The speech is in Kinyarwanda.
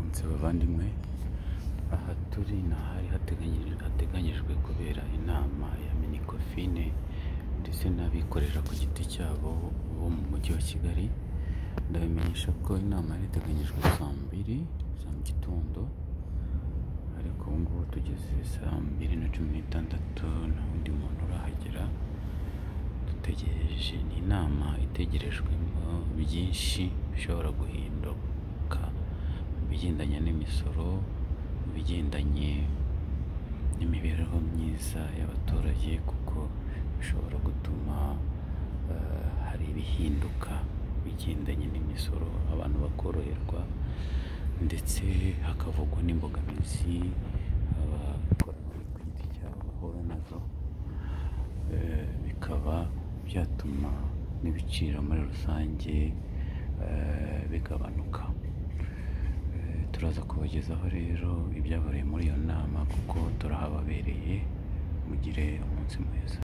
mwese bavandimwe aha turi ni ahari hateganyirijwe hateganyijwe kubera inama ya minicofine ndetse n'abikorera ku giti cyabo bo mu mujyi wa kigali ndabamenyesha ko inama yari iteganyijwe saa mbiri za mu gitondo ariko ubu ngubu tugeze saa mbiri na cumi n'itandatu nta wundi muntu urahagera dutegereje ni inama itegerejwemo byinshi bishobora guhinduka mu bigendanye n'imisoro mu bigendanye n'imibereho myiza y'abaturage kuko bishobora gutuma eh, hari ibihinduka bigendanye n'imisoro abantu bakoroherwa ndetse hakavugwa n'imbogamizi abakora ku giti cyabo bahura nazo Eh, bikaba byatuma n'ibiciro muri rusange eh, bigabanuka Eh, turaza kubagezaho rero ibyabereye muri iyo nama kuko turahababereye mugire umunsi mwiza